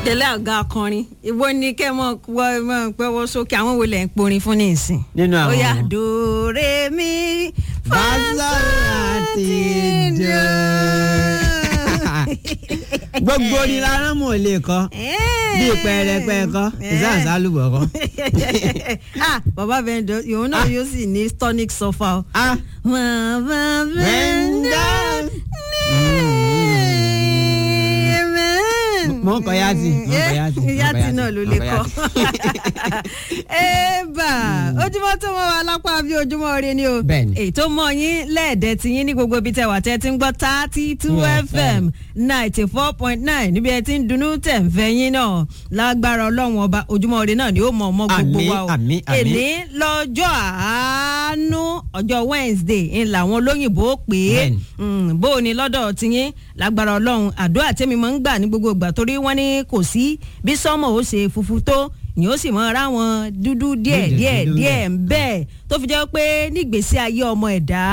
tẹ̀lé àga akọrin ìwọ ni kẹ́ mọ̀ wọ mọ̀ pẹ́wọ́ sókè àwọn wo lẹ̀ ń porin fún ní ìsìn. nínú àwọn ó yá dòre mi Fásọ̀rántì dò. gbogbo ni lára mọ̀ lè kọ́ bí pẹrẹpẹ kọ́ ìsáàsá lùbọ̀ kọ́. ah bàbá vendor ìhun náà yóò sì ní tonic sulfur o. ah bàbá vendor mo ń kọ yáàtì mo ń kọ yáàtì. mo ń kọ yáàtì náà ló lè mo ń kọ. yáàtì. ẹ̀bà ojúmọ́ tó mọ́ wa lápá bí ojúmọ́ ire ni o. Bẹ́ẹ̀ni. èyí tó mọ yín lẹ́ẹ̀dẹ́ ti yín ní gbogbo ibi tẹ́ wà tẹ́ ti ń gbọ́ thirty two Yeah, fm ninety four point nine níbi ẹ ti ń dunnú tẹ̀ ń fẹ́ yín náà lágbára ọlọ́run ọba ojúmọ́ ire náà ni ó mọ ọmọ gbogbo Àmín, wa o. àmín, àmín. èní lọ́jọ́ àánú ọjọ́ wednesday ń làwọn olóyìnbó pè é Bẹ́ẹ̀ni. Mm, bó o ní lọ́dọ̀ tiyín lágbára ọlọ́run àdúrà tẹ́mi máa ń gbà ní gbogbo ìgbà torí wọ́n ní kò sí bí sọ́mọ̀ ó ṣe funfun tó yìí ó sì mọ ara wọn dúdú díẹ̀ Dúdú, díẹ̀ dúdú díẹ̀ ń bẹ́ẹ̀ tó fi jẹ́ pé nígbèésí ayé ọmọ ẹ̀dá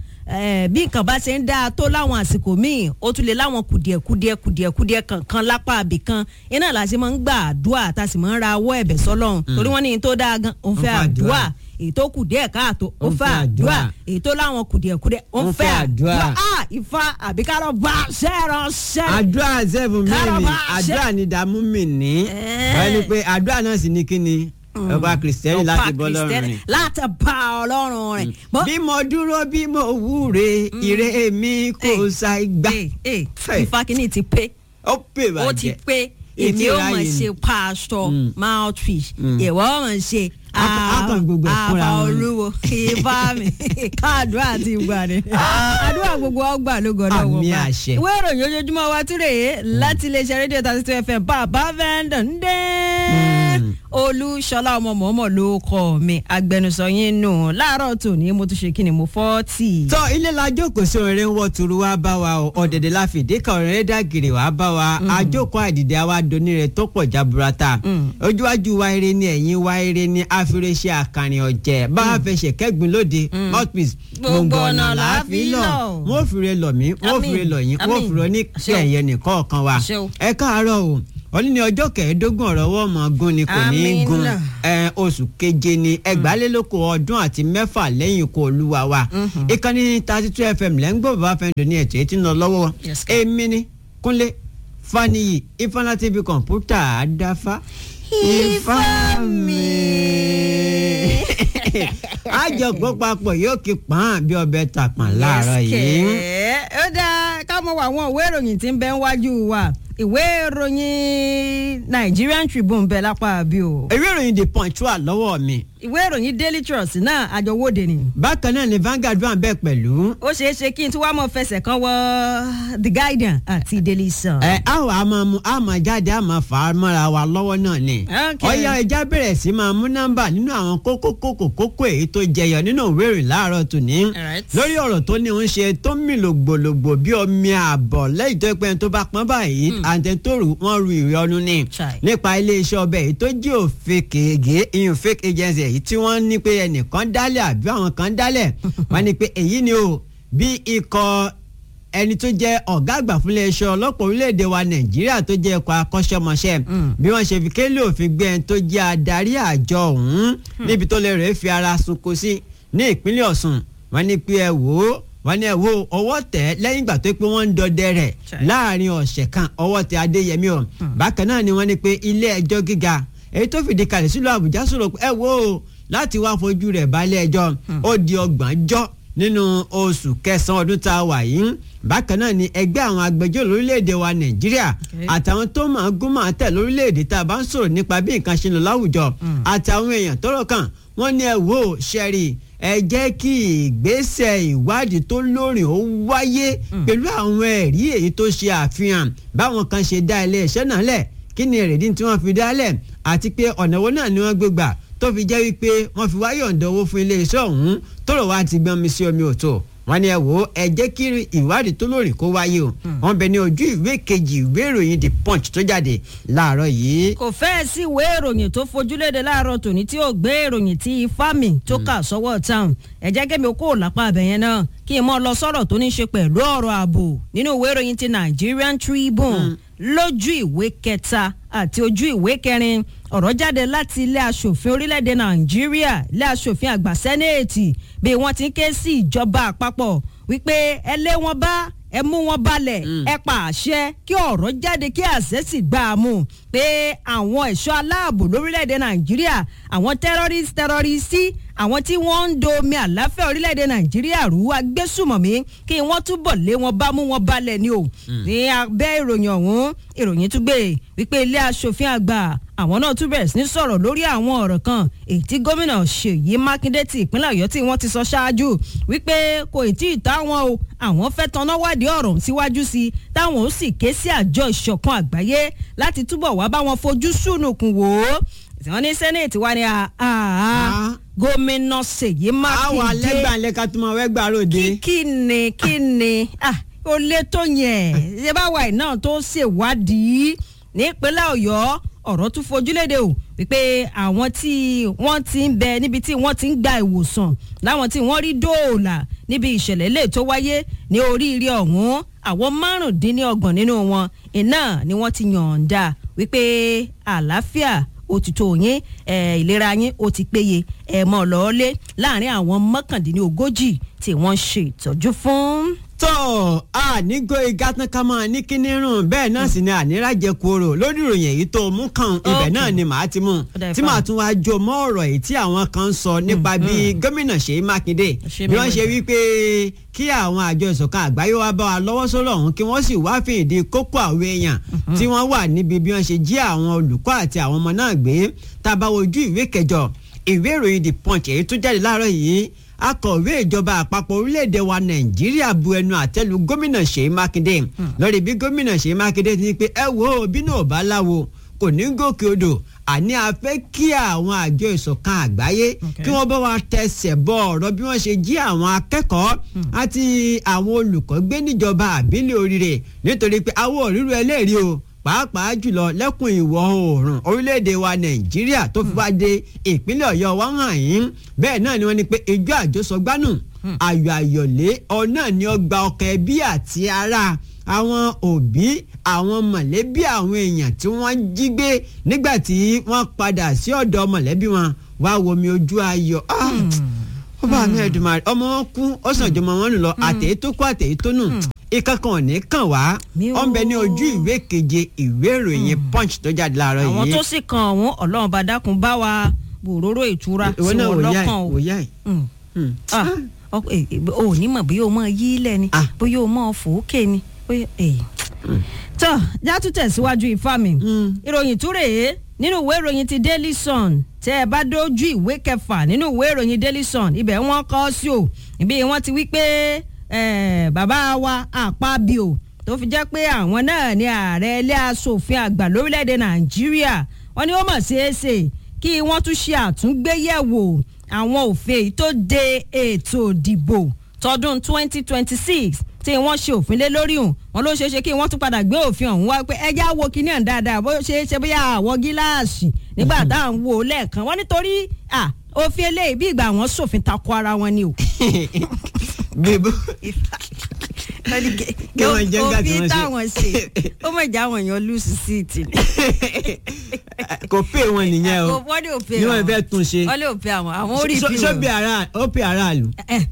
eh, bí nǹkan bá ṣe ń dáa tó láwọn àsìkò míì ó tún lè láwọn kùdìẹ̀kudìẹ̀ kùdìẹ̀kudìẹ̀ kankan lápá àbì kan iná la ṣe máa ń gbà àdúrà tá a sì máa ń ra owó ẹ̀bẹ̀ sọ́lọ́run torí wọ́n ní ní tó dáa gan òun fẹ́ Ó fẹ́ àdúrà. àdúrà èyí tó kù díẹ̀ káàtó ó Ó fẹ́ fẹ́ àdúrà àdúrà. èyí tó láwọn kùdìẹ̀kudìẹ̀ ó Ó fẹ́ fẹ́ àdúrà àdúrà. ah ifá àbíkárọ̀ bá ṣẹ́ránṣẹ́. àdúrà sẹ́fún mẹ́rin Kárọ̀bá àdúrà ní dààmú mi ní Eh. wọ́n ní pé àdúrà náà sì ní kí ni ọba kìrìsìtẹ́nì láti bọ́ lọ́rùn rìn. láti bá ọlọ́run rìn. Bọ́- bí mo dúró bí mo wúre ire mi kò Eh. sa igbá Eh, eh, Fẹ́. ifá kìíní ti pé ó pè ó ti bàjẹ́ pé èmi Etí ó ráyè mọ̀ ni. ṣe pastor Mm. mouthpiece Mm. ìwọ mọ̀ ṣe Á- á kàn gbogbo ẹ̀ fúnra àbá wọn ni. olúwo ifá mi káàdúrà àti ìgbà ni àdúrà gbogbo ọgbà ló gbọdọ̀ wọ̀ Àmì bá àṣẹ. ìwé ìròyìn ojoojúmọ́ wa tún rèé láti iléeṣẹ́ rédíò thirty two fm bàbá vendor ń dé Mm. olúṣọlá ọmọ mọ̀ọ́mọ̀ ló kọ́ mi agbẹnusọ yín nù láàárọ̀ tòní mo tún ṣe kí ni mo fọ́ọ̀tì. tọ́ ilé la jókòó sí orin wọ́ turu wá bá wa o ọ̀dẹ̀dẹ̀ la fìdí kan orin dàgìrì wá bá wa àjókòó àdìdẹ àwa doni rẹ̀ tó pọ̀ jaburata Mm. ojúwájú wa eré ni ẹ̀yìn wa eré ni àfiréṣẹ́ àkànrin ọ̀jẹ̀ bá a fẹsẹ̀ kẹ́gbin lóde mouthpiece Gbogbo ọ̀nà là á fi lọ. wọ́n fìrè lọ mí wọ́n Àmín. fìrè lọ yín wọ́n Àmín. fìrè ní Àṣẹ o. kẹ̀yẹ nìkan kan wa Àṣẹ o. ẹ káàárọ̀ o wọ́n ní ọjọ́ kẹẹ̀ẹ́dógún ọ̀rọ̀ wọ́n mọ̀ gún ni kò ní í Àmín gun náà. ẹ, oṣù keje ni ẹgbàálélókò ọdún àti mẹ́fà lẹ́yìn ikú olúwa wa ìkànnì thirty two fm lẹ́ńgbọ́ bàbá fẹ́ǹdọ̀ ní ẹ̀tọ́ etí ń lọ lọ́wọ́ Yes, sir. èmi ni kúnlé faniyi ifeanyi tv kọ̀ǹpútà àdáfá Ifá mi. àjọpọ̀ papọ̀ yóò kí pọ́n bí ọbẹ̀ tàpọ̀n láàárọ̀ Yes, yìí. kẹ̀. ó dáa ká mọ àwọn ìwé ìròyìn tí ń bẹ níwájú wa ìwé ìròyìn Nigerian Tribune bẹ lápá àbí o ìwé ìròyìn the punch wà lọ́wọ́ mi ìwé ìròyìn Daily Trust náà àjọwọ́de ni bákan náà ni Vanguard wà bẹ́ẹ̀ pẹ̀lú. ó ṣeé ṣe kí n tí wàá mọ fẹsẹ̀ kan wọ The Guardian àti Daily Sun. ẹ á wà á máa mú á máa jáde á máa fà á mọ́ra wa lọ́wọ́ náà ni. Okay. ọ̀yá ẹja bẹ̀rẹ̀ sí máa mú nọ́mbà nínú àwọn kókó kókó kókó èyí tó jẹyọ nínú ìwé ìròyìn láàárọ̀ tòní. Alright. lórí ọ̀rọ̀ tó ní ń ṣe tó ń mì lògbòlògbò bí omi ààbọ̀ lẹ́yìn tó pẹ́ tó bá pọ́n báyìí àǹtẹ̀ tó rù wọ́n ru ìwé ọdún ní. Chai. nípa iléeṣẹ́ ọbẹ̀ èyí tó jẹ́ òfin kèége ìyún fake agency èyí tí wọ́n ní pé ẹnìkan dálẹ̀ àbí àwọn kan dálẹ̀ wọ́n ní pé èyí ni o bí ikọ̀ ẹni tó jẹ́ ọ̀gá àgbà fún iléeṣẹ́ ọlọ́pàá orílẹ̀-èdè wa nàìjíríà tó jẹ́ ẹ̀kọ́ akọ́ṣẹ́mọṣẹ́ bí wọ́n ṣe fi kélé òfin gbé ẹni tó jẹ́ adarí àjọ ọ̀hún níbi tó lè rèé fi ara sunko sí ní ìpínlẹ̀ ọ̀ṣun wọ́n ní pé ẹ wò ó wọ́n ní ẹ wò ó ọwọ́ tẹ̀ lẹ́yìn ìgbà tó pé wọ́n ń dọdẹ rẹ̀ Chai. láàrin ọ̀sẹ̀ kan ọwọ́ tẹ̀ adéyẹmí o bákan náà ni wọ́n ní pé ilé ẹjọ́ gíga èyí tó fìdí kalẹ̀ sílùú àbújá sọ̀rọ̀ pé ẹ wò ó láti wá fojú rẹ̀ balẹ̀ ẹjọ́ ó di ọgbọ̀njọ́ nínú oṣù kẹsàn-án ọdún tá a wà yìí bákan náà ni ẹgbẹ́ àwọn agbẹjọ́rò lórílẹ̀‐èdè wa nàìjíríà Okay. àtàwọn tó máa gún máa tẹ̀ lórílẹ̀‐èdè tá a bá ń sọ̀rọ̀ nípa bí nǹkan ṣe ń lọ láwùjọ àtàwọn èèyàn tọ́rọ̀ kàn wọ́n ní ẹ wò ó ṣẹ́rí ẹ jẹ́ kí ìgbésẹ̀ ìwádìí tó lóòrìn ó wáyé pẹ̀lú àwọn ẹ̀rí èyí tó ṣe àfihàn báwọn kan ṣe dá ilé iṣẹ́ náà lẹ̀ kí ni èrèdí tí wọ́n fi dálẹ̀ àti pé ọ̀nà wo náà ni wọ́n gbé gbà tó fi jẹ́ wípé wọ́n fi wáyọ̀ ǹdọ̀ owó fún iléeṣẹ́ ọ̀hún tọ́rọ̀ wá ti gbọ́n mi sí omi òtò wọ́n ní ẹ wò ó ẹ jẹ́ kí ìwádìí tó lóòrìn kó wáyé o wọ́n bẹ ní ojú ìwé kejì ìwé ìròyìn the punch tó jáde láàárọ̀ yìí. kò fẹ́ẹ̀ sí ìwé ìròyìn tó fojúléde láàárọ̀ tòní tí ó gbé ìròyìn tí ifámi tó kà sọ́wọ́ town ẹ jẹ́ kẹ́mi ó kó lápá abẹ́yẹn náà kí n mọ́ lọ sọ̀rọ̀ tó ní í ṣe pẹ̀lú ọ̀rọ̀ ààbò nínú ìwé ìròyìn ti Nigerian Tribune lójú ìwé kẹta àti ojú ìwé kẹrin ọ̀rọ̀ jáde láti ilé asòfin orílẹ̀-èdè nàìjíríà ilé asòfin àgbà sẹ́nẹ̀tì bí wọ́n ti ń ké sí ìjọba àpapọ̀ wípé ẹ lé wọn bá ẹ mú wọn balẹ̀ ẹ pa àṣẹ kí ọ̀rọ̀ jáde kí àṣẹ sì gbà á mú pé àwọn ẹ̀ṣọ́ aláàbò lórílẹ̀‐èdè nàìjíríà àwọn terrorist terroristi àwọn tí wọ́n ń domi àláfẹ́ orílẹ̀‐èdè nàìjíríà rú agbésùmọ̀mí kí wọ́n túbọ̀ lé wọn bá mú wọn balẹ̀ ni o ní abẹ́ ìròyìn ọ̀hún ìròyìn tún gbé wípé ilé asòfin àgbà àwọn náà tún bẹ̀rẹ̀ sí ní sọ̀rọ̀ lórí àwọn ọ̀rọ̀ kan èyí tí gómìnà ṣèyí mákindé ti ìpínlẹ̀ ọ̀yọ́ tí wọ́n ti sọ ṣáájú wípé kò tí ì tá wọn o àwọn fẹ́ tanná wádìí ọ̀rọ̀ síwájú sí i táwọn ó sì ké sí àjọ ìṣọ̀kan àgbáyé láti túbọ̀ wá bá wọn fojú sùnùkùn wò ó wọ́n ní sẹ́nẹ̀tì wa ni gómìnà ṣèyí mákindé àwọn alẹ́gbàá lẹ́ka tó máa wẹ́gbàá ròde. kí ni kí ni ó lé tó yẹn ṣé báwa ẹ̀ náà tó ṣèwádìí nípínlẹ̀ ọ̀yọ́ ọ̀rọ̀ tún fojúlédè o wípé àwọn tí wọ́n ti ń bẹ níbi tí wọ́n ti ń gba ìwòsàn láwọn tí wọ́n rí dóòlà níbi ìṣẹ̀lẹ̀ lè tó wáyé ní oríire ọ̀hún àwọn márùndínlọ́gbọ̀n nínú wọn iná ni wọ́n ti yọ̀ǹda wípé àlàáfíà òtítọ́ yín ìlera yín ó ti péye ẹ̀ mọ́ lọ́ọ́lé láàrin àwọn mọ́kàndínlógójì tí wọ́n ṣe ìtọ́jú fún tó ànígó igá tán ká máa ní kíní rùn bẹ́ẹ̀ náà sì ni àníràjẹ kúrò lórí ìròyìn èyí tó mú kàn ibẹ̀ náà ni màá ti mú tí màá tún wáá jó mọ́ ọ̀rọ̀ èyí tí àwọn kan sọ nípa bí gómìnà Ṣèyí Mákindé bí wọ́n ṣe wípé kí àwọn àjọ ìṣọ̀kan àgbáyé wa bá wa lọ́wọ́ sọ́rọ̀ ọ̀hún kí wọ́n sì wá fi ìdí kókó àwọn èèyàn tí wọ́n wà níbi bí wọ́n ṣe jí àwọn olùkọ́ àti àwọn ọmọ náà gbé tá a bá wojú ìwé kẹjọ ìwé ìròyìn The Punch èyí tó jáde láàárọ̀ yìí akọ̀wé ìjọba àpapọ̀ orílẹ̀-èdè wa nàìjíríà bu ẹnu àtẹ́lu gómìnà ṣèyí mákindé lórí bí gómìnà ṣèyí mákindé ti ní pé ẹ wo bí náà bá láwo kò ní gòkè odò àní a fẹ́ kí àwọn àjọ ìṣọ̀kan àgbáyé kí wọ́n bá wa tẹsẹ̀ bọ ọ̀rọ̀ bí wọ́n ṣe jí àwọn akẹ́kọ̀ọ́ àti àwọn olùkọ́ gbé níjọba àbílẹ̀ oríire nítorí pé àwọn òrírò ẹlẹ́rìí o pàápàá jùlọ lẹ́kùn ìwọ̀ oòrùn orílẹ̀-èdè wa nàìjíríà tó fi wá dé ìpínlẹ̀ ọ̀yọ́ wa hàn yín bẹ́ẹ̀ náà ni wọ́n ní pé ijó àjọsọgbánù ayọ̀ àyọ̀lé ọ̀nà ni ó gba ọkọ̀ ẹbí àti ara àwọn òbí àwọn mọ̀lẹ́bí àwọn èèyàn tí wọ́n jí gbé nígbà tí wọ́n padà sí ọ̀dọ̀ mọ̀lẹ́bí wọn wá womi ojú ayọ̀ ó bá mi ẹ̀dùnmáà ọmọ wọn kú ó sàn jọmọ wọn nù lọ àtẹ̀yẹ tó kú àtẹ̀yẹ tó nù ìkankan ò ní kàn wá ó ń bẹ ní ojú ìwé keje ìwé ìròyìn punch tó jáde láàárọ̀ yìí. àwọn tó sì kan ọ̀hún ọlọ́run bá dákun bá wa bòróró ìtura sí wọn lọ́kàn o. o ní mọ̀ bóyá o mọ̀ yí lẹ̀ ni bóyá o mọ̀ fòókè ni tó játú tẹ̀síwájú ifá mi ìròyìn tó rèé nínú ìwé ìròyìn ti Daily Sun tẹ́ ẹ bá dójú ìwé kẹfà nínú ìwé ìròyìn Daily Sun ibẹ̀ wọ́n kọ sí o ibi wọ́n ti wí pé bàbá wa àpábíò tó fi jẹ́ pé àwọn náà ni ààrẹ ilé asòfin àgbà lórílẹ̀‐èdè nàìjíríà wọ́n ní ó mọ̀ ṣeéṣe kí wọ́n tún ṣe àtúngbéyẹ̀wò àwọn òfin tó de ètò ìdìbò tọdún 2026 tí wọ́n ṣe òfin lé lórí hùn wọn ló ṣeéṣe kí wọ́n tún padà gbé òfin ọ̀hún wá pé ẹjẹ́ àwo kìíní ẹ̀ dáadáa bó ṣe é ṣe bóyá àwọ̀ gíláàsì nígbà tá à ń wo lẹ́ẹ̀kan wọ́n nítorí òfin eléyìí bí ìgbà àwọn ṣòfin takò ara wọn ni o bíbó kí wọ́n jẹ́ nígbà tí wọ́n ṣe òfin táwọn ṣe ó mọ̀ jẹ́ àwọn èèyàn lùsì síìtì ni. kò pè wọn nìyẹn o wọ́n lè òfin ni wọ́n fẹ́ tún ṣe wọ́n lè òfin àwọn àwọn orí ìpín so bí ara ó pè aráàlú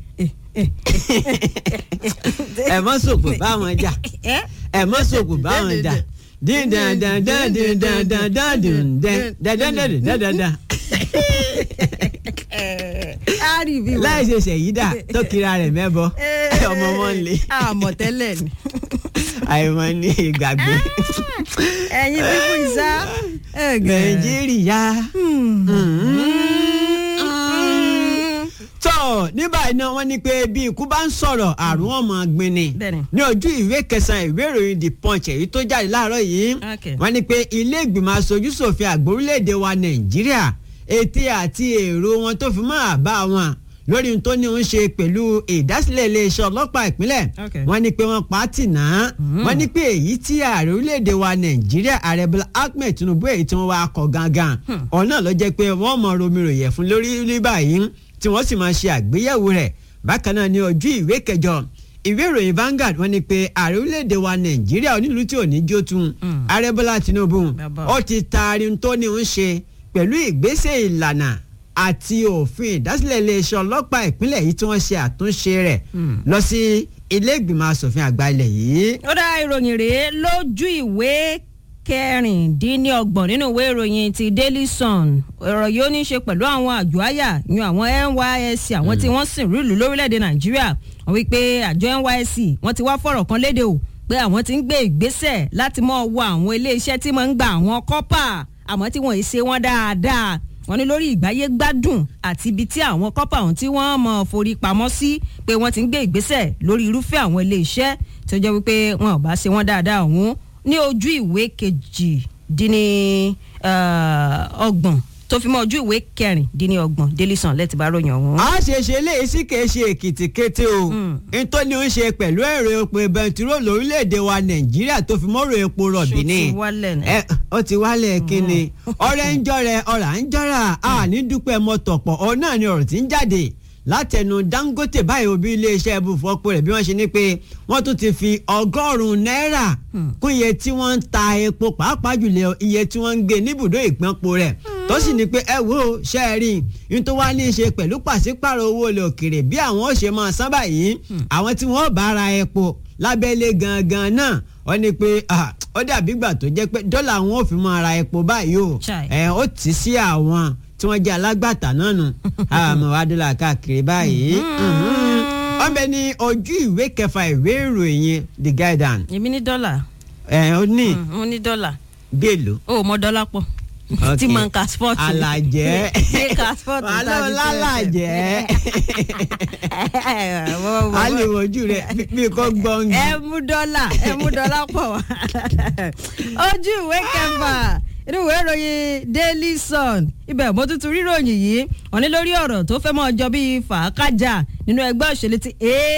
ẹ mọ sòkò báwọn jà ẹ mọ sòkò báwọn jà dín dan dan dan dín dan dan dan dín dan dan dan dan dan dan dan láì ṣe ṣèyídà tó kira rẹ̀ mẹ́bọ ọmọ wọn lè. àmọ̀tẹ́lẹ̀ ni. àìmọ̀ ní ìgbàgbé. ẹ̀yin bíbú ìsá. nàìjíríà. tọ́ ní báyìí náà wọ́n ní pé bí ikú bá ń sọ̀rọ̀ àrùn ọmọ gbinni ní ojú ìwé kẹsàn-án ìwé ìròyìn the punch èyí tó jáde láàárọ̀ yìí wọ́n ní pé ilé ìgbìmọ̀ aṣojú ṣòfin àgbà orílẹ̀-èdè wa nàìjíríà ète àti èrò wọn tó fi máa bá wọn lórí tó ní ń ṣe pẹ̀lú ìdásílẹ̀ iléeṣẹ́ ọlọ́pàá ìpínlẹ̀ wọ́n ní pé wọ́n pa á tì náà wọ́n ní pé èyí tí ààrẹ orílẹ̀-èdè wa nàìjíríà ààrẹ bọ́lá ahmed tinubu èyí tí wọ́n wá kọ gangan ọ̀nà ló jẹ́ pé wọ́n mọ romiro yẹ̀ fún lórí ní báyìí tí wọ́n sì máa ṣe àgbéyẹ̀wò rẹ̀ bákan náà ní ojú ìwé kẹjọ ìwé ìròyìn Vanguard wọ́n ní pé ààrẹ orílẹ̀-èdè wa Nàìjíríà onílù tí ò ní jó tún ààrẹ Bọ́lá Tinubu Bàbá. ó ti taari ohun tó ní ń ṣe pẹ̀lú ìgbésẹ̀ ìlànà àti òfin ìdásílẹ̀ iléeṣẹ́ ọlọ́pàá ìpínlẹ̀ yìí tí wọ́n ṣe àtúnṣe rẹ̀ lọ sí ilé ìgbìmọ̀ asòfin àgbà ilẹ̀ yìí. ó dá ìròyìn rèé lójú ìwé kẹrìndínlọ́gbọ̀n nínú ìwé ìròyìn ti Daily Sun ọ̀rọ̀ yìí ó ní í ṣe pẹ̀lú àwọn àjọ àyà yan àwọn NYSC àwọn tí wọ́n sìn rúlù lórílẹ̀‐èdè Nàìjíríà wọ́n wí pé àjọ NYSC wọ́n ti wá fọ̀rọ̀ kan léde o pé àwọn ti ń gbé ìgbésẹ̀ láti mọ̀ wọ àwọn iléeṣẹ́ tí máa ń gba àwọn kọ́pà àmọ́ tí wọ́n ì ṣe wọ́n dáadáa wọ́n ní lórí ìgbáyé gbádùn àti ibi tí àwọn kọ́pà ọ̀hún tí wọ́n mọ̀ forí pamọ́ sí pé wọ́n ti ń gbé ìgbésẹ̀ lórí irúfẹ́ àwọn iléeṣẹ́ tó jẹ́ wípé wọn ò bá ṣe wọ́n dáadáa ọ̀hún ní ojú ìwé kejì dín ní ọgbọ̀n tó fi mọ́ ojú ìwé kẹrìndínlọ́gbọ̀n Daily Sun lẹ́tì bá ròyìn ọ̀hún. a ṣe ṣe léyìí sí kìí ṣe èkìtì kété o nítorí ó ń ṣe pẹ̀lú ẹ̀rọ epo bẹntiró lórílẹ̀‐èdè wa nàìjíríà tó fi mọ́rọ̀ epo rọ̀bì ni Ṣó ti wálẹ̀ ni? ẹ ó ti wálẹ̀ kíni ọ̀rẹ́ ń jọrẹ ọ̀rà ń jọra a ní dúpẹ́ mọ́tọ̀pọ̀ ọ náà ni ọ̀rọ̀ tí ń jáde látẹnu Dangote báyìí òbí iléeṣẹ́ ibùfọ́pọ̀ rẹ̀ bí wọ́n ṣe ní pé wọ́n tún ti fi ọgọ́rùn-ún náírà kún iye tí wọ́n ń ta epo pàápàá jùlọ iye tí wọ́n ń gbé níbùdó ìpínpọ̀ rẹ̀ tó sì ní pé ẹ wo ṣe é rí n tó wá ní í ṣe pẹ̀lú pàṣípàrọ̀ owó ilẹ̀ òkèrè bí àwọn ó ṣe máa san báyìí àwọn tí wọ́n bá ra epo lábẹ́lé gangan náà wọ́n ní pé ah, ó dàbí gbà tó jẹ́ pé dọ́là wọn ò fi máa ra epo báyìí o Chai. ẹ ó tì í sí àwọn tí wọ́n jẹ́ alágbàtà náà nù àmọ́ wàá dọ́là káàkiri báyìí wọ́n bẹ ní ojú ìwé kẹfà ìwé ìròyìn The Guardian èmi ní dọ́là ẹ ó ní mo ní dọ́là bí èlò. ó mọ dọ́là pọ̀ tí mo ń ka sport. alajẹ Ṣé ka sport wàhálà tàbí ọlálàjẹ tẹ́lẹ̀? aliwoju rẹ bí kò gbọǹgì. ẹ mú dọ́là ẹ mú dọ́là pọ̀ wá. ojú ìwé kẹfà inú ìwé ìròyìn Daily Sun ibẹ̀ mo tuntun ríròyìn yìí wọ́n ní lórí ọ̀rọ̀ tó fẹ́ mọ́ ọjọ́ bíi fàákàjà nínú ẹgbẹ́ òṣèlú ti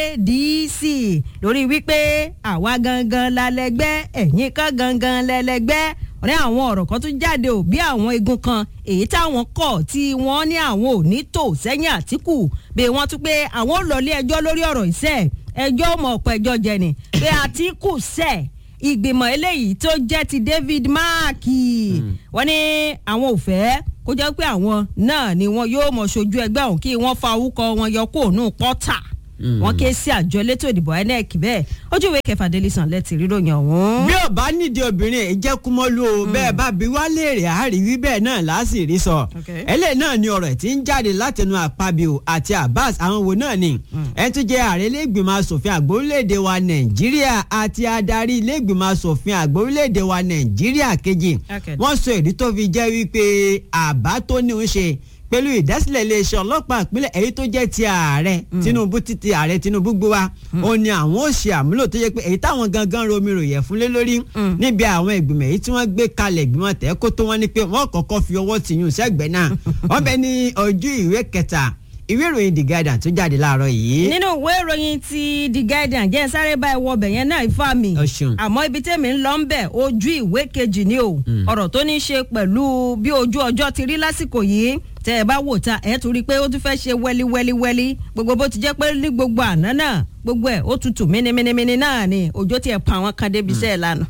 ADC lórí wípé àwa gangan lálẹ́gbẹ́ ẹ̀yin kan gangan lẹ́lẹ́gbẹ́ wọ́n ní àwọn ọ̀rọ̀ kan tún jáde ò bí àwọn igun kan èyí táwọn kọ̀ tí wọ́n ní àwọn ò ní tò sẹ́yìn Àtíkù bí wọ́n tún pé àwọn ò lọ ilé ẹjọ́ lórí ọ̀rọ̀ ìṣẹ́ ẹjọ́ mọ̀ ọ̀pọ̀ ẹjọ́ jẹ ni pé Àtíkù sẹ̀ ìgbìmọ̀ eléyìí tó jẹ́ ti David Mark wọ́n ní àwọn ò fẹ́ kó jẹ́ pé àwọn náà ni wọn yóò mọ̀ ṣojú ẹgbẹ́ ọ̀hún kí wọ́n fa orúkọ wọn yọ kó òun pọ́tà wọ́n ké sí àjọ elétò ìdìbò INEC bẹ́ẹ̀ ojú ìwé kẹfà Daily Sun lẹ́tì ríròyìn ọ̀hún. bí ò bá nídìí obìnrin èyí jẹ́ kúmọ́lú o bẹ́ẹ̀ bá bí wá léèrè àáríwí bẹ́ẹ̀ náà láàsì rí sọ. Okay. eléyìí náà ni ọ̀rọ̀ tí ń jáde látẹnu àpabio àti Abbas àwọn wo náà ni. ẹ tún jẹ́ ààrẹ ilégbìmọ̀ asòfin àgbà orílẹ̀-èdè wa Nàìjíríà àti adarí ilégbìmọ̀ asòfin àgbà orílẹ̀-èdè wa Nàìjíríà kejì. Okay. wọ́n sọ ìdí tó fi jẹ́ wípé àbá tó ní ń ṣe pẹ̀lú ìdásílẹ̀ iléeṣẹ́ ọlọ́pàá ìpínlẹ̀ èyí tó jẹ́ ti ààrẹ Tinubu títí ààrẹ Tinubu gbé wa ó ní àwọn ó ṣe àmúlò tó yẹ pé èyí táwọn gangan romi ròyẹ̀ fún lé lórí níbi àwọn ìgbìmọ̀ èyí tí wọ́n gbé kalẹ̀ ìgbìmọ̀ tẹ́ kó tó wọ́n ní pé wọ́n kọ́kọ́ fi ọwọ́ tì yún sẹ́gbẹ̀ẹ́ náà wọ́n bẹ ní ojú ìwé kẹta ìwé ìròyìn The Guardian tó jáde láàárọ̀ yìí. nínú ìwé ìròyìn ti The Guardian jẹ́ sáré bá ẹwọ́ ọbẹ̀ yẹn náà ifá mi Ọ ṣeun. àmọ́ ibi tẹ́mi ń lọ ń bẹ̀ ojú ìwé kejì ni o ọ̀rọ̀ tó ní í ṣe pẹ̀lú bí ojú ọjọ́ ti rí lásìkò yìí tẹ́ ẹ bá wò ta ẹ̀ tún rí i pé ó tún fẹ́ ṣe wẹ́lí wẹ́lí wẹ́lí gbogbo bó ti jẹ́ pé ní gbogbo àná náà gbogbo ẹ̀ ó tutù mínímínímíní náà ni òjò tiẹ̀ pa àwọn kan débi iṣẹ́ ẹ̀ lánàá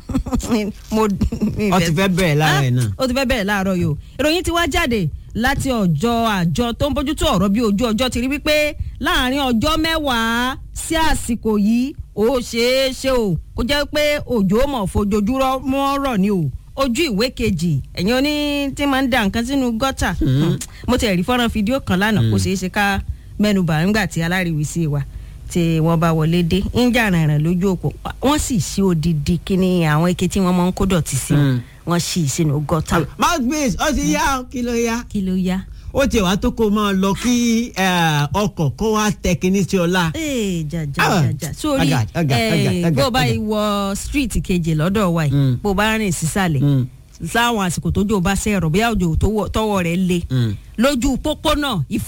mo mi Ó ti fẹ́ bẹ̀rẹ̀ láàárọ̀ yìí náà. ó ti fẹ́ bẹ̀rẹ̀ láàárọ̀ yìí o ìròyìn ti wá jáde láti ọjọ́ àjọ tó ń bójútó ọ̀rọ̀ bí ojú ọjọ́ ti rí wípé láàrin ọjọ́ mẹ́wàá sí àsìkò yìí ó ṣeé ṣe o kó jẹ́ pé òjò mọ̀ fojoojúmọ́ mọ́ rọ̀ ni o ojú ìwé kejì ẹ̀yin oní tí máa ń da nǹkan sínú gọ́tà mo ti rí fọ́nrán fídíò kan lánàá kó ṣeé ṣe ká mẹ́nubà nígbà tí aláriwísí wa tí wọ́n bá wọlé dé ń jà rìnrìn lójú òpó wọ́n sì ṣí odidi kíní àwọn ike tí wọ́n máa ń kó dọ̀tí sí wọ́n ṣí sínú gọ́tà mouthpiece ó ti yá o, kí ló yá kí ló yá. ó ti wá tó kó máa lọ kí eh, ọkọ̀ kó wá tẹ kíní sí ọlá. ee jaja Ah, jaja sórí ọ̀gá, ọ̀gá, ọ̀gá, eh, ọ̀gá, bó o bá ọ̀gá. wọ street kejì lọ́dọ̀ wa yìí Mm. bó o bá rìn sísàlẹ̀ Mm. láwọn àsìkò tójò bá ṣe ẹ̀rọ bóyá òjò tó wọ- tọwọ́ rẹ̀ le Mm. lójú pópónà ifá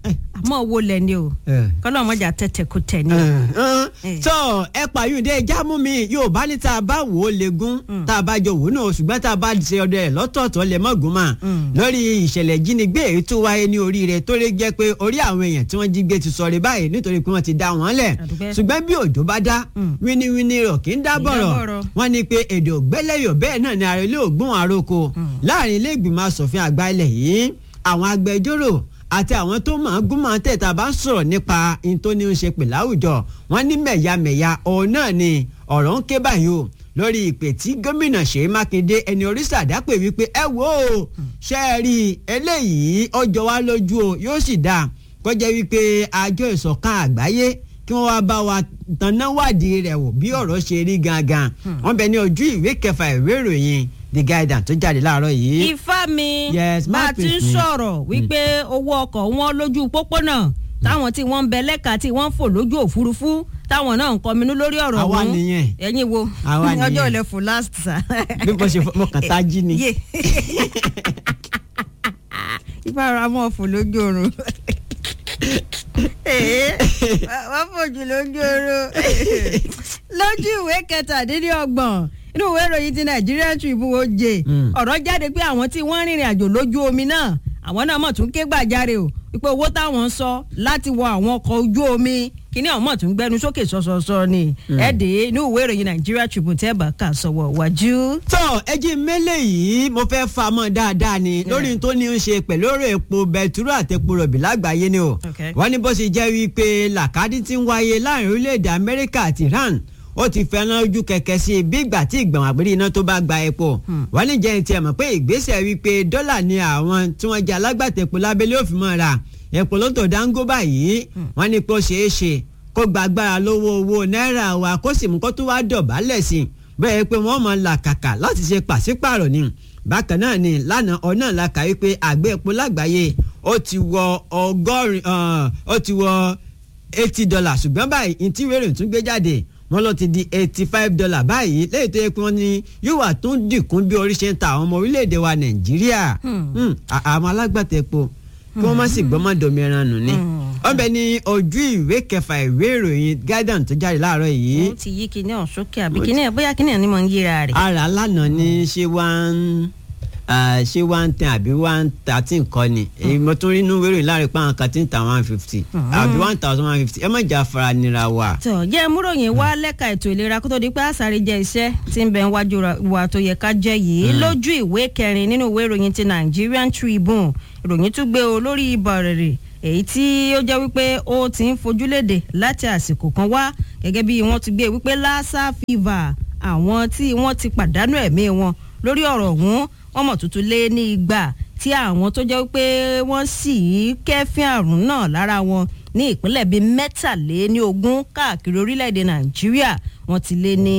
àmọ́ owó lẹ̀ ni o Eh. kọ́lọ́mọjà tẹ̀tẹ̀ kó tẹ̀ ni. Eh. tó ẹ pààyùndé jámú mi yóò bá ní tá a bá wò ó legun tá a bá jọ wò ó náà ṣùgbọ́n tá a bá ṣe ọdẹ ẹ̀ lọ́tọ̀ọ̀tọ̀ lè mọ́gun mà lórí ìṣẹ̀lẹ̀ ìjínigbé èyí tó wáyé ní oríire tó lè jẹ́ pé orí àwọn èèyàn tí wọ́n jí gbé ti sọ̀rọ̀ báyìí nítorí pé wọ́n ti dá wọn lẹ̀ Àdúpẹ́. ṣùgbọ́n bí òjò bá dá wíníwíní rọ̀ kì í dá bọ̀rọ̀ bọ̀rọ̀. wọ́n ní pé èdè ògbẹ́lẹ́yọ̀ bẹ́ẹ̀ náà ni ààrẹ ilé ògbón àròkọ láàrin ilé ìgbìmọ̀ asòfin àgbà ilẹ̀ yìí àwọn agbẹjọ́rò àti àwọn tó máa gún máa tẹ̀ta bá ń sọ̀rọ̀ nípa in tó ní í ṣe pè láwùjọ wọ́n ní mẹ̀yàmẹ̀yà òun náà ni ọ̀rọ̀ ń ké báyìí o lórí ìpè tí gómìnà Ṣèyí Mákindé ẹni oríṣi àdápè wípé ẹ wò ó ṣe é rí i eléyìí ọjọ́ wa lójú o yóò sì dáa kọjá wípé àjọ ìṣọ̀kan àgbáyé kí wọ́n wá bá wa tanná wádìí rẹ̀ wò bí ọ̀rọ̀ ṣe rí gangan wọ́n bẹ ní ojú ìwé kẹfà ìwé ìròyìn The Guardian tó jáde láàárọ̀ yìí. ifá mi Yes, bá a ti ń mouthpiece mi. sọ̀rọ̀ wípé owó ọkọ̀ wọn lójú pópónà táwọn tí wọ́n ń bẹ lẹ́ka tí wọ́n ń fò lójú òfurufú táwọn náà ń kọminú lórí ọ̀rọ̀ Àwa ọ̀hún. nìyẹn. ẹ̀yin wo Àwa nìyẹn. ọjọ́ ilẹ̀ fò last sa. bí mo ṣe fọ- mo kàn tá jí ni. Yé. ifá ara mọ́ fò lójú oorun. Ee, wọ́n fòjù lójú oorun. lójú ìwé kẹtàdínlọ́gbọ̀n inú ìwé ìròyìn ti Nigerian Tribune oje Mm. ọ̀rọ̀ jáde pé àwọn tí wọ́n rìnrìn àjò lójú omi náà àwọn náà mọ̀ tún ké gbàjarè o wípé owó táwọn ń sọ láti wọ àwọn ọkọ̀ ojú omi kíní àwọn mọ̀ tún gbẹnu sókè sọ̀sọ̀sọ̀ ni ẹ̀ẹ́dẹ̀ inú ìwé ìròyìn Nigerian Tribune tẹ́ bá kà sọ̀wọ́ wájú. tó ẹjí mélé yìí mo fẹ́ fa mọ́ dáadáa ni lórí tó ní í ṣe pẹ̀lú ọ̀rọ̀ epo bẹtiró àti epo rọ̀bì lágbàáyé ni o Okay. wọ́n ní bó ṣe jẹ́ wípé làkàdí ti ń wáyé láàrin orílẹ̀-èdè Amẹ́ríkà àti Iran ó ti fẹ́ràn ojú kẹ̀kẹ́ sí i bí ìgbà tí ìgbọ̀n àgbèrè iná tó bá gba epo wọ́n ní jẹ́ ti ẹ̀ mọ̀ pé ìgbésẹ̀ wípé dọ́là ni àwọn tí wọ́n jẹ́ alágbàtà epo lábẹ́lé òfin mọ́ ra epo ló tó dáńgó báyìí wọ́n ní pé ó ṣeé ṣe kó gba agbára lọ́wọ́ owó náírà wa kó sì mú kó tó wá dọ̀bálẹ̀ sí i bẹ́ẹ̀ pé wọ́n mọ̀ làkàkà láti ṣe pàṣípààrọ̀ ni bákan náà ni lánàá ọ̀nà la kà wípé àgbẹ̀ epo lágbàáyé ó ti wọ ọgọ́rin ah, ó ti wọ eighty dollars ṣùgbọ́n báyìí ntí wẹ́rẹ̀ tún gbé jáde wọ́n lọ ti di eighty five dollars báyìí lẹ́yìn tó yẹ pé wọ́n ní yóò wà tún dínkù bí orí ṣe ń ta àwọn ọmọ orílẹ̀-èdè wa nàìjíríà Hmm, à- àwọn alágbàtà epo kí wọ́n má sì gbọ́mọ̀ domi ẹran nù ni wọ́n bẹ ní ojú ìwé kẹfà ìwé ìròyìn Guardian tó jáde láàárọ̀ yìí ó ti yí kinní ọ̀hún sókè àbí kinní ẹ̀ bóyá kinní ẹ̀ ni mò ń yíra rẹ̀. ara lánàá ní ṣé one ah, ṣé one ten àbí one thirteen kọ́ ni èyí mo tún rí inú wérò láàrin pa àwọn kan tí ń ta one fifty àbí one thousand one fifty ẹ má jà fara nira wa. tọ jẹ́ múròyìn wá lẹ́ka ètò ìlera kó tó di pé àṣàrí jẹ́ iṣẹ́ tí ń bẹ níwájú ra- wa tó yẹ ká jẹ́ yìí lójú ìwé kẹrin nínú ìwé ìròyìn ti Nigerian Tribune ìròyìn tún gbé o lórí ibà rèrè èyí tí ó jẹ́ wípé ó ti ń fojúlédè láti àsìkò kan wá gẹ́gẹ́ bí wọ́n ti gbé wípé lassa fever àwọn tí wọ́n ti pàdánù ẹ̀mí wọn lórí ọ̀rọ̀ ọ̀hún wọ́n mọ̀ tuntun lé ní igba tí àwọn tó jẹ́ wípé wọ́n sì kẹ́fín àrùn náà lára wọn ní ìpínlẹ̀ bíi mẹ́tàléníogún káàkiri orílẹ̀-èdè nàìjíríà wọ́n ti lé ní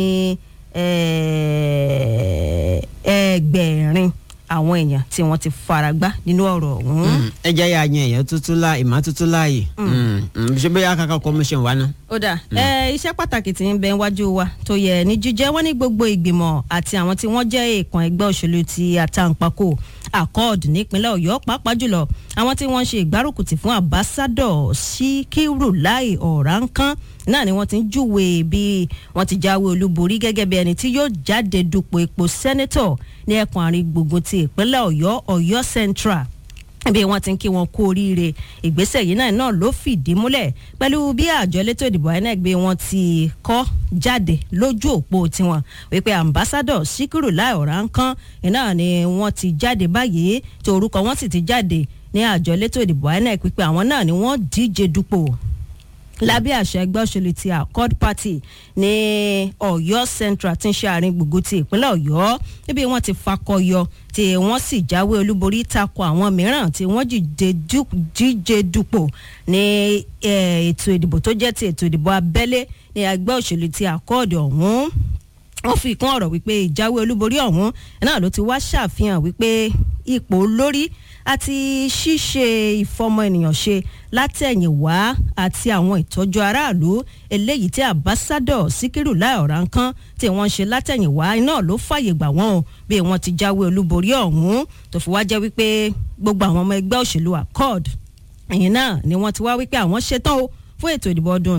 eh, ẹgbẹ̀rin àwọn èèyàn tí wọ́n ti faragbá nínú ọ̀rọ̀ ọ̀hún. ẹ jẹ́ ya yan èèyàn tuntun láàyè ìmọ̀ tuntun láàyè ṣé bóyá kàkà commission wa ná. ó dà ẹ iṣẹ́ pàtàkì tí ń bẹ wájú wa tó yẹ ní jíjẹ́ wọ́n ní gbogbo ìgbìmọ̀ àti àwọn tí wọ́n jẹ́ èèkàn ẹgbẹ́ òṣèlú ti àtàǹpàkò accord nípínlẹ̀ ọ̀yọ́ pàápàá jùlọ àwọn tí wọ́n ń ṣe ìgbárùkùtì fún ambassadọ̀ síkírù láì ọ̀ránkán náà ni wọ́n ti ń júwe bí wọ́n ti jáwé olúborí gẹ́gẹ́ bí ẹni tí yóò jáde dupò ipò sẹ́nẹ́tọ̀ ní ẹkùn àárín gbùngbùn ti ìpínlẹ̀ ọ̀yọ́ ọ̀yọ́ central bí wọ́n ti ń kí wọn kú oríire ìgbésẹ̀ yìí náà náà ló fìdí múlẹ̀ pẹ̀lú bí àjọ elétò ìdìbò INEC bí wọ́n ti kọ jáde lójú òpó tiwọn wípé ambassadọ síkírù láì ọ̀ránkán iná ni wọ́n ti jáde báyìí tí orúkọ wọn sì ti jáde ní àjọ elétò ìdìbò INEC wípé àwọn náà ni wọ́n díje dupò lábẹ́ àṣẹ ẹgbẹ́ òṣèlú ti accord party ní ọ̀yọ́ central tí ń ṣe àárín gbùngbùn ti ìpínlẹ̀ ọ̀yọ́ níbi wọ́n ti fakọyọ tí wọ́n sì jáwé olúborí takò àwọn mìíràn tí wọ́n jíje du- díje dupò ní eh, ètò ìdìbò tó jẹ́ ti ètò ìdìbò abẹ́lé ní ẹgbẹ́ òṣèlú ti accord ọ̀hún wọ́n fi kún ọ̀rọ̀ wípé ìjáwé olúborí ọ̀hún náà ló ti wá ṣàfihàn wípé ipò olórí àti ṣíṣe ìfọmọ ènìyàn ṣe látẹ̀yìnwá àti àwọn ìtọ́jú aráàlú eléyìí tí àbásádọ̀ síkírù láìọ̀ránkán tí wọ́n ń ṣe látẹ̀yìnwá iná ló fàyè gbà wọ́n o bí wọ́n ti jáwé olúborí ọ̀hún tó fi wá jẹ́ wípé gbogbo àwọn ọmọ ẹgbẹ́ òṣèlú accord ẹ̀yìn náà ni wọ́n ti wá wípé àwọn ṣetán o fún ètò ìdìbò ọdún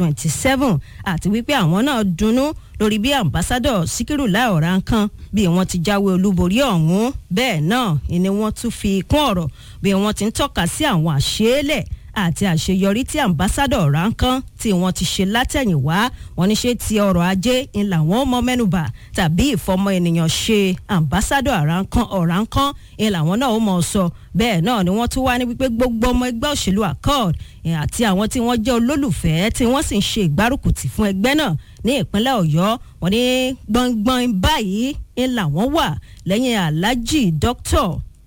2027 àti wípé àwọn náà dunnú lórí bí ambassadọ Síkírù Láì Ọ̀ránkán bí wọ́n ti jáwé olúborí ọ̀hún bẹ́ẹ̀ náà ni wọ́n tún fi kún ọ̀rọ̀ bí wọ́n ti ń tọ́ka sí àwọn àṣeélẹ̀ àti àṣeyọrí tí ambassadọ Ọ̀ránkán tí wọ́n ti ṣe látẹ̀yìnwá wọ́n ní ṣe ti ọrọ̀ ajé ń làwọn mọ mẹ́nubà tàbí ìfọmọ ènìyàn ṣe ambassadọ Ọ̀ránkán Ọ̀ránkán ń làwọn náà ó mọ̀ sọ bẹ́ẹ̀ náà ni wọ́n tún wá ní wípé gbogbo ọmọ ẹgbẹ́ òṣèlú accord àti àwọn tí wọ́n jẹ́ olólùfẹ́ tí wọ́n sì ń ṣe ìgbárùkùtì fún ẹgbẹ́ náà ní ìpínlẹ̀ ọ̀yọ́ wọ́n ní gbọ̀ngbọ̀n báyìí ń làwọn wà lẹ́yìn alhaji dókítà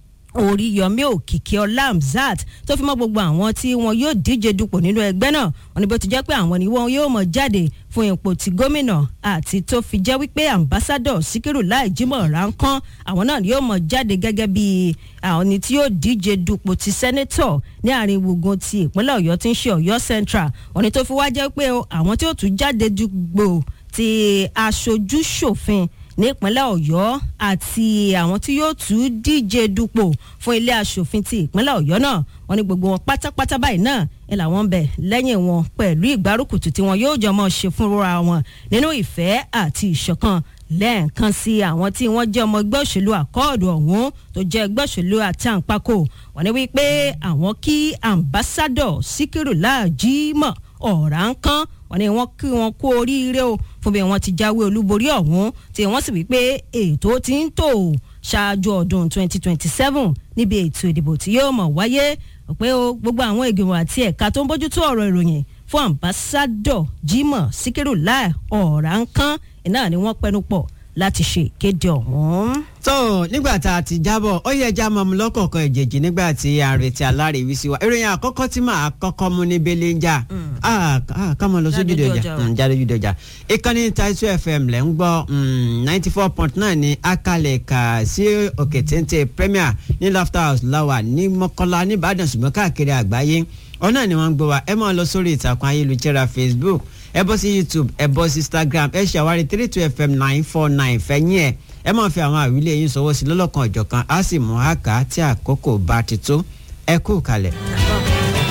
oríyọmí òkìkí ọlá hamzat tó fi mọ́ gbogbo àwọn tí wọn yóò díje dupò nínú ẹgbẹ́ náà wọ́n ní bó ti jẹ́ pé àwọn ni wọn yóò mọ̀ jáde fún ipò ti gómìnà àti tó fi jẹ́ wípé ambassadọ síkírù láì jímọ̀ ránkán àwọn náà yóò mọ̀ jáde gẹ́gẹ́ bí àwọn ni tí yóò díje dupò ti sẹ́nẹ́tọ̀ ní àárín gbùngbùn ti ìpínlẹ̀ ọ̀yọ́ tí ń ṣe ọ̀yọ́ central wọ́n ní tó fi wá jẹ́ pé àwọn tí ó tún jáde dupò ti aṣojú ṣòfin nípínlẹ̀ ọ̀yọ́ àti àwọn tí yóò tún díje dupò fún ilé aṣòfin ti ìpínlẹ̀ ọ̀yọ́ náà wọ́n ní gbogbo wọn pátápátá báyìí náà ni làwọn ń bẹ lẹ́yìn wọn pẹ̀lú ìgbárùkùtù tí wọn yóò jọmọ́ ṣe fúnra wọn nínú ìfẹ́ àti ìṣọ̀kan lẹ́ẹ̀kan sí àwọn tí wọ́n jẹ́ ọmọ ẹgbẹ́ òṣèlú àkọọ́dù ọ̀hún tó jẹ́ ẹgbẹ́ òṣèlú àtàǹpàkò wọ́n ní wípé àwọn kí ambassadọ̀ síkírù láàjímọ̀ ọ̀ránkán wọ́n ní wọ́n kí wọn kú oríire o fún bí wọ́n ti jáwé olúborí ọ̀hún tí wọ́n sì wí pé ètò ti ń tò ṣáájú ọdún 2027 níbi ètò ìdìbò tí yóò mọ̀ wáyé pé o gbogbo àwọn ìgbìmọ̀ àti ẹ̀ka tó ń bójútó ọ̀rọ̀ ìròyìn fún ambassadọ Jimoh Sikiru Lai Ọ̀ránkán iná ni wọ́n pẹnu pọ̀ láti ṣe ìkéde ọ̀hún. tó nígbà tá a ti jábọ̀ ó yẹ já mọ́mu lọ́kọ̀ọ̀kan ìjèjì nígbà tí a ń retí aláàrẹ̀wí sí wa ìròyìn àkọ́kọ́ tí màá kọ́kọ́ mú ní belenja ká mọ̀ lọ sójúde ọjà jáde ojúde ọjà ìkànnì Taizu FM lẹ́ ń gbọ́ ninety four point nine ní akalẹ̀ kà sí òkè téńté premier ní Laughter House láwà ní Mọ́kọ́lá ní Ìbàdàn ṣùgbọ́n káàkiri àgbáyé ọ̀nà ni wọ́n ń gbọ́ wa ẹ máa lọ sórí ìtàkùn ayélujára Facebook ẹ bọ́ sí youtube ẹ bọ́ sí instagram ẹ ṣàwárí three two fm nine four nine fẹ́yìn ẹ̀ ẹ máa fi àwọn àwílé yín sọwọ́ sí lọ́lọ́kan ọ̀jọ̀kan á sì mú àká tí àkókò bá ti tó ẹ kú kalẹ̀.